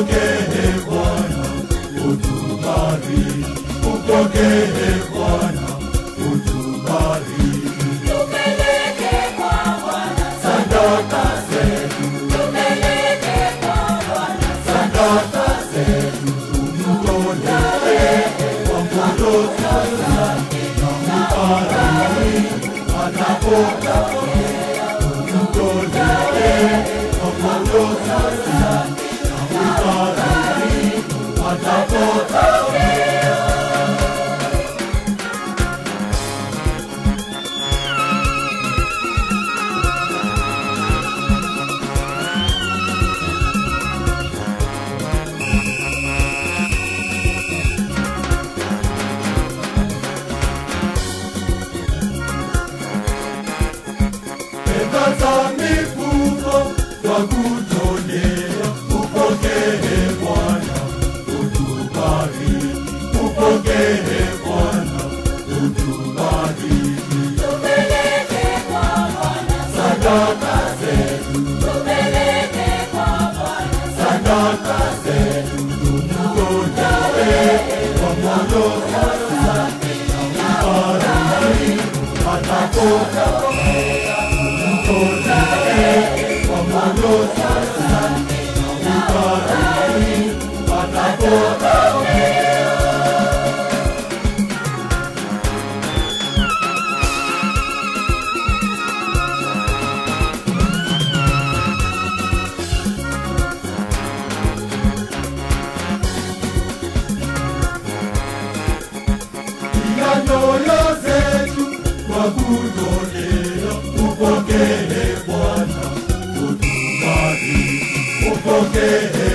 upokee Bwana, utubariki. Upokee Bwana, utubariki. Tupeleke kwa Bwana Sadaka zetu, tupeleke kwa Bwana sadaka zetu, tumtolee kwa moyo sasa, na ubariki anapopokea. Tumtolee kwa moyo sasa, na ubariki anapopokea. Fedha za mifuko kwa kutolea, upokee Bwana, utubariki. Upokee Bwana, utubariki. tupeleke kwa Bwana Sadaka zetu, tupeleke kwa Bwana sadaka zetu, tumtolee kwa moyo sasa, na ubariki anapopokea. Tumtolee kwa moyo sasa, na ubariki anapopokea. Pia nyoyo zetu kwa kutolea, upokee Bwana, utubariki. Upokee